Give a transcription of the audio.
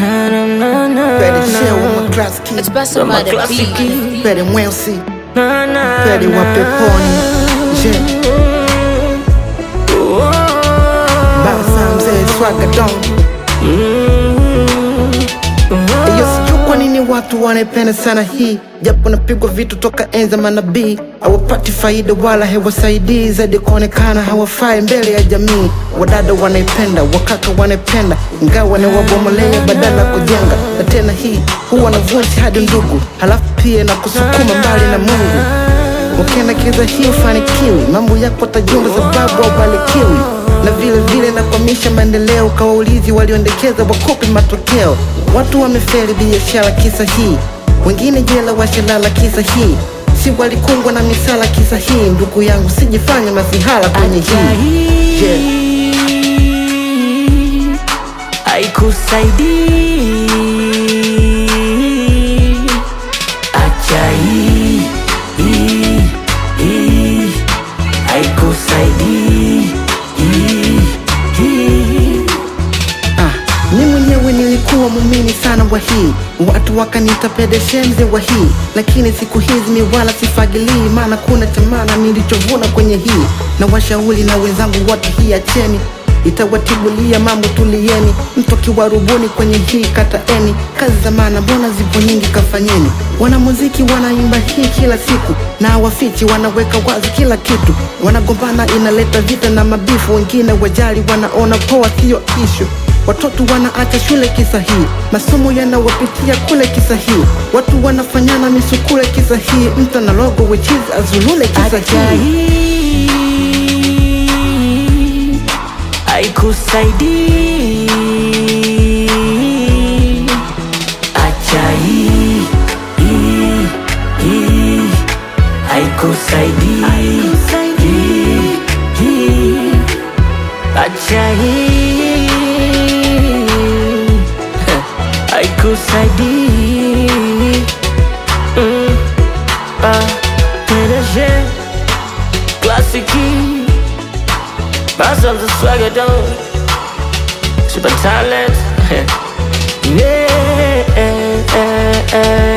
Na, na, na, na, Better share na. with my class kid. It's best Kama about the klasiki. beat. Better Mwelsi. Na, na, Better na. wa peponi. Je. Basa mzee swaga don. Iyo sijui kwa nini watu wanaipenda sana hii japo napigwa vitu toka enza manabii hawapati faida wala hewasaidii zaidi kuonekana hawafai mbele ya jamii wadada wanaipenda wakaka wanaipenda ingawa ni wabomolea badala ya kujenga na tena hii huwa na vunji hadi ndugu halafu pia na kusukuma mbali na mungu ukiendekeza hii ufanikiwi mambo yako tajumba sababu haubarikiwi na vile vile nakwamisha maendeleo kawaulizi walioendekeza wakopi matokeo watu wamefeli biashara kisa hii wengine jela washalala kisa hii si walikungwa na misala kisa hii ndugu yangu sijifanye masihala kwenye hii Je, haikusaidii acha hii hii, hii. haikusaidii hii, hii. Ah, mi mwenyewe nilikuwa muumini sana wa hii watu wakaniita pedeshenze wa hii lakini siku hizi mi wala sifagilii maana kuna chamana nilichovuna kwenye hii na washauri na wenzangu wote hii acheni itawatibulia mambo tulieni mtu akiwarubuni kwenye hii kataeni kazi za maana mbona zipo nyingi kafanyeni wanamuziki wanaimba hii kila siku na hawafichi wanaweka wazi kila kitu wanagombana inaleta vita na mabifu wengine wajali wanaona poa siyo ishu Watoto wanaacha shule kisa hii, masomo yanawapitia kule kisa hii, watu wanafanyana misukule kisa hii, mtu na logo wichizi azulule kisa acha hii. hii haikusaidii acha hii hii, hii. haikusaidii Hii, hii. acha hii haikusaidii Mm. Ah, PDG Klasiki Myself the swagger dog Super talent Yeah